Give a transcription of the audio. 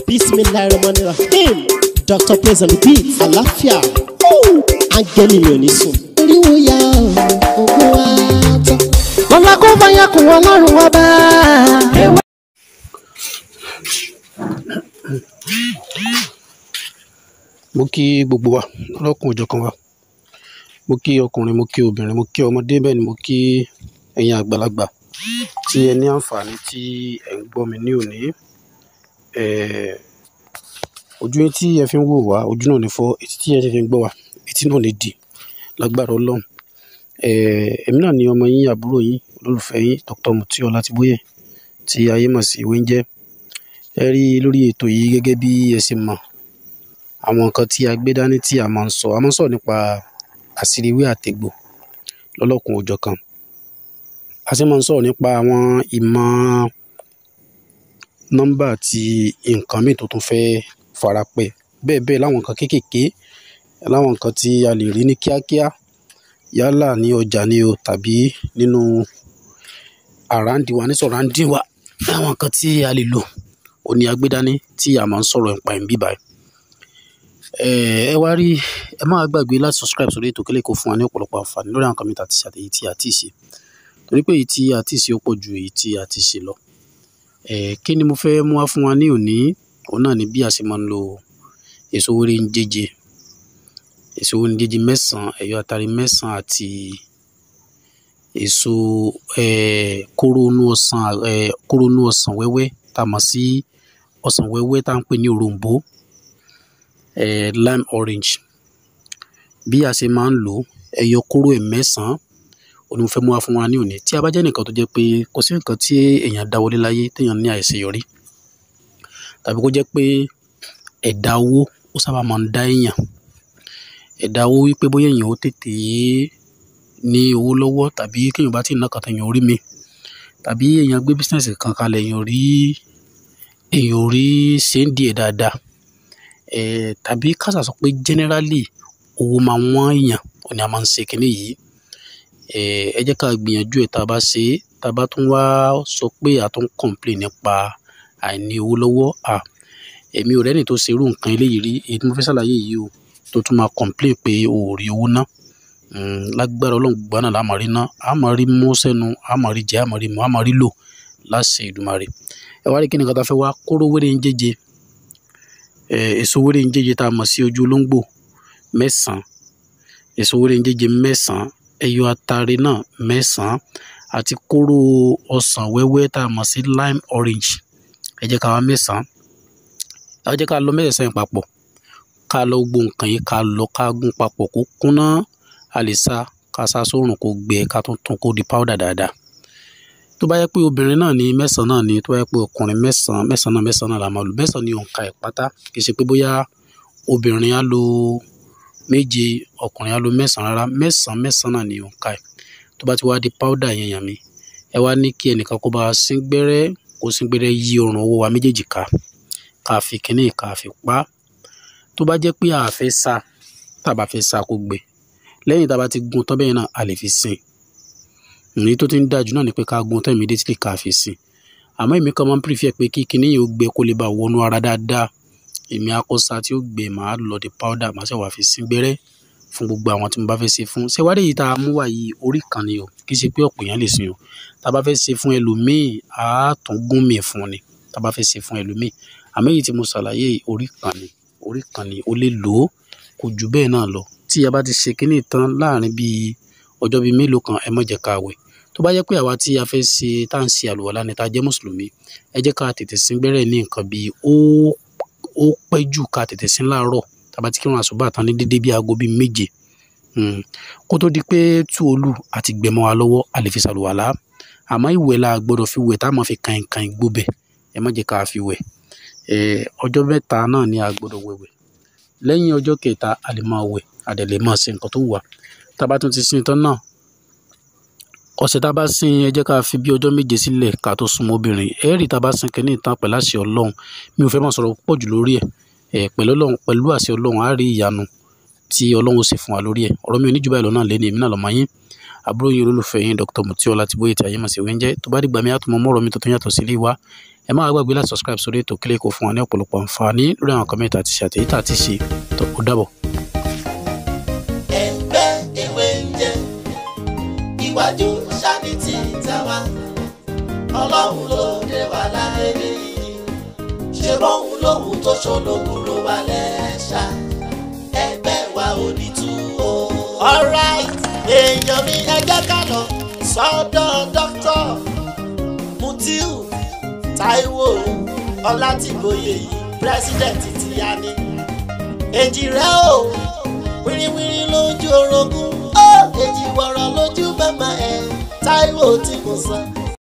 bismillahirrahmanirrahim dr praise on the beat àlàáfíà áńgẹ́lì mi ò ní sùn. oríwo ya ògùn wa tán. lọ́la kó fàyà kún ọlọ́run ọba. mo kí gbogbo wa lọ́kùn òjọ̀kan wa mo kí ọkùnrin mo kí obìnrin mo kí ọmọdé bẹ́ẹ̀ ni mo kí ẹ̀yin àgbàlagbà tí ẹ ní àǹfààní tí ẹ̀ ń gbọ́ mi ní òní Eh, ojú yín tí ẹ fi ń wò wá ojú náà ní fọ́ etí tí ẹ fi ń gbọ́ wá etí náà ní di lágbára ọlọ́run Eh, èmi náà ni ọmọ yín àbúrò yín olólùfẹ́ yín Dr. Mutiu Ọlátìbóyè tí ayé mọ̀ sí Wéńjẹ́ ẹ rí i lórí ètò yìí gẹ́gẹ́ bí ẹ ṣe mọ̀ àwọn nǹkan tí a gbé dání tí a máa ń sọ a máa ń sọ nípa àṣírí ìwé àtẹ̀gbò lọ́lọ́kun òjọ̀kan a sì máa ń sọ̀rọ̀ nípa àwọn ìmọ̀ nọ́mbà àti nǹkan míì tó tún fẹ́ farapẹ́ bẹ́ẹ̀ bẹ́ẹ̀ láwọn nǹkan kéékèèké láwọn nǹkan tí a lè rí ní kíákíá yálà ní ọjà ni o tàbí nínú àràǹdí wa ní sọ̀ràǹdí wa láwọn nǹkan tí a lè lò ó ní agbédání tí a máa ń sọ̀rọ̀ nípa ẹ̀ ń bíbáyìí ẹ wá rí ẹ má gbàgbé láti subscribe sórí ètò kílẹ̀ kó fún wa ní ọ̀pọ̀lọpọ̀ àǹfààní lórí àwọn kọ́mítà àti àtẹ̀yí tí a ti ṣe torí pé èyí tí a ti ṣe ó pọ̀ ju èyí tí a ti ṣe lọ ẹ kí ni mo fẹ́ mú wá fún wa ní òní òun náà ni bí a ṣe máa ń lo èso wéré ń jẹjẹ èso wéré ń jẹjẹ mẹ́sàn-án ẹ̀yọ àtàrí mẹ́sàn-án àti èso ẹ kóró inú ọsàn ẹ kóró inú ọsàn wẹ́wẹ́ tá a mọ̀ sí ọsàn wẹ́wẹ́ tá à ń pè ní òroǹbó eh, lime orange bí a ṣe máa ń lò ẹyọ kóró ẹ̀ mẹ́sàn-án òní mo fẹ́ mú wá fún wa ní òní tí a bá jẹ́ nìkan tó jẹ́ pé kò sí nǹkan tí èèyàn dáwọ́lé láyé téèyàn ní àìṣeyọrí tàbí kó jẹ́ pé ẹ̀dá owó ó sábà máa ń dá èèyàn ẹ̀dá owó wípé bóyá èèyàn ó tètè ní owó lọ́wọ́ tàbí kéèyàn bá ti ná kàtà èèyàn orí mi tàbí èèyàn gbé bísíǹsì kan kalẹ̀ èèyàn rí èèyàn rí ṣe ń di ẹ̀ dáadáa eh, tàbí kásà sọ pé generally owó máa wọ́n èèyàn ò ní a máa ń ṣe kinní yìí eh, ẹ jẹ́ ká gbìyànjú ẹ̀ tá a bá ṣe é tá a bá tún wá sọ pé a tún complain nípa àìní owó lọ́wọ́ à èmi ò rẹ́ni tó ṣe irú nǹkan eléyìí rí èyí tí mo fẹ́ ṣàlàyé yìí o tó tún máa complain pé o ò rí owó ná lágbára ọlọ́run gbogbo àná la máa rí ná a máa rí mú sẹ́nu a máa rí jẹ a máa rí mu a máa rí lò láṣẹ Èdùmàrè ẹ wá rí kí ni nǹkan tá a fẹ́ wá kóró wéré ń jẹjẹ èso wéré ń jẹjẹ tá a mọ̀ sí ojú olóńgbò mẹ́sàn-án èso wéré ń jẹjẹ mẹ́sàn-án ẹyọ atare náà mẹ́sàn-án àti kóró ọsàn wẹ́wẹ́ tá a mọ̀ sí lime orange ẹ jẹ́ ká wá mẹ́sàn-án ẹ jẹ́ ká lọ mẹ́sàn-án yẹn papọ̀ ká lọ gbogbo nǹkan yìí ká lọ ká gún papọ̀ kó kúnná a lè sa ká sa sórùn kó gbẹ ká tún tún kó di powder dáadáa tó bá yẹ pé obìnrin náà ní mẹ́sàn-án náà ní tó bá yẹ pé ọkùnrin mẹ́sàn-án mẹ́sàn-án náà mẹ́sàn-án náà la máa lò mẹ́sàn-án ní òǹkà ẹ̀ pátá kì í ṣe pé bóyá obìnrin á lo méje ọkùnrin á lo mẹ́sàn-án rárá mẹ́sàn-án mẹ́sàn-án náà ní òǹkà ẹ̀ tó bá ti wá di powder yẹn yàn mí ẹ wá ní kí ẹnìkan kó bá sín gbẹ́rẹ́ kó sín gbẹ́rẹ́ yí ọrùn owó wa méjèèjì ká ká fi kínní ká fi pa tó bá jẹ́ pé a fẹ́ sa tá a bá fẹ́ sa kó gbẹ lẹ́yìn tá a bá ti gun tán bẹ́ẹ̀ náà a lè fi sìn èyí tó ti ń dájú náà ni pé ká gun tán immediately ká fi sìn àmọ́ èmi kan máa ń prefer pé kí kinní yìí ó gbẹ kó lè bá wọnú ara dáadáa èmi akọ́sá tí ó gbẹ màá lọ di powder màá ṣe wà fi sín gbẹ́rẹ́ fún gbogbo àwọn tí mo bá fẹ́ ṣe fún ṣẹwádìí yìí tá a mú wá yìí orí kan ni o kì í ṣe pé ọ̀pọ̀ èèyàn lè sìn o tá a bá fẹ́ ṣe fún ẹlòmíì á tún gún mi fún ni tá a bá fẹ́ ṣe fún ẹlòmíì àmọ́ èyí tí mo ṣàlàyé orí kan ni orí kan ni o lè lò ó kò jù bẹ́ẹ̀ náà lọ tí a bá ti ṣe kinní tán láàrin bíi ọjọ́ bíi mélòó kan ẹ má jẹ́ ká wẹ̀ tó bá jẹ́ pé àwa tí a fẹ́ ṣe tá à ń ṣe àlùwàlá ni tá a jẹ́ mùsùlùmí ẹ jẹ́ ká tètè sín gbẹ́rẹ́ ní nǹkan bíi ó ó pẹ́ jù ká tètè sín láàárọ̀ tá a bá ti kírun àsùbá tán ní dédé bíi aago bíi méje kó tó di pé tú olú àti gbẹmọ wa lọ́wọ́ a lè fi ṣàlùwàlá àmọ́ ìwẹ̀ la gbọ́dọ̀ fi wẹ̀ tá a máa fi kàn kàn gbóbẹ̀ ẹ má jẹ́ ká fi wẹ̀ ọjọ́ mẹ́ta náà ni a gbọ́dọ̀ wẹ̀wẹ̀ lẹ́yìn ọjọ́ kẹta a lè máa wẹ̀ a dẹ̀ lè máa ṣe nǹkan tó wù wá tá a bá tún ti sin tán náà ọ̀sẹ̀ tá a bá sin ẹ jẹ́ ká fi bí ọjọ́ méje sílẹ̀ ká tó súnmọ́ obìnrin ẹ rí tá a bá sin kẹ́ni ìtàn pẹ̀lú àṣẹ ọlọ́run mi ò fẹ́ máa sọ̀rọ̀ pọ̀ jù lórí ẹ̀ ẹ̀ pẹ̀lú ọlọ́run pẹ̀lú àṣẹ ọlọ́run á rí ìyanu tí ọlọ́run sì fún wa lórí ẹ̀ ọ̀rọ̀ mi ò ní jù báyìí lọ náà lé ní èmi náà lọ́mọ yín àbúrò yín olólùfẹ́ yín Dr. Mutiu Ọlátìbóyè tí ayé mọ̀ sí wẹ́ńjẹ́ tó bá dìgbà mi á tún mọ mọ́rọ̀ mi tuntun yàtọ̀ sí ilé wa ẹ má gbàgbé láti subscribe sórí ètò kílẹ̀ kó fún wa ní ọ̀pọ̀lọpọ̀ àǹfààní lórí àwọn kọ́mẹ́ntì àti ṣe àtẹ̀yí tá a ti ṣe tó ó dàbọ̀. ẹgbẹ́ ewé ń jẹ iwájú sani ti tàwa ọlọ́run ló dé wa láyé nìyí ṣe bóun lòun tó ṣológun ló wà lẹ́ṣà ẹgbẹ́ wa ò ní tú o. alright èèyàn mi ẹ jẹ́ ká lọ sọ́dọ̀ dókítà Mutiu Táíwò Ọlátìgbòye yìí pírẹsidẹ̀ntì ti yá ni èjì rẹ o wíríwírí lójú orogún ó èjì wọ̀rọ̀ lójú bàbá ẹ̀ Táíwò tí mo sọ